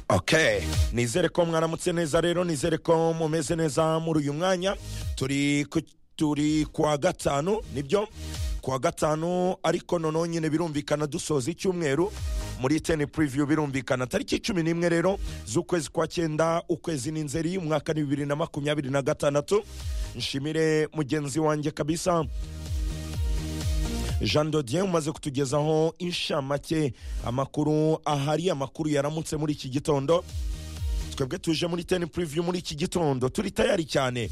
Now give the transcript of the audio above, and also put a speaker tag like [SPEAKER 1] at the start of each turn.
[SPEAKER 1] okay nizere ko mwaramutse neza rero nizere ko mumeze neza muri uyu mwanya turi ku- turi kuwa gatanu nibyo kuwa gatanu ariko noneho nyine birumvikana dusoza icyumweru muri teni puriviyu birumvikana tariki cumi n'imwe rero z'ukwezi kwa cyenda ukwezi ni nzeri umwaka ni bibiri na makumyabiri na gatandatu nshimire mugenzi wanjye kabisa jean dodier umaze kutugezaho inshamake amakuru ahari amakuru yaramutse muri iki gitondo twebwe tuje muri teni puriviyu muri iki gitondo turi tayari cyane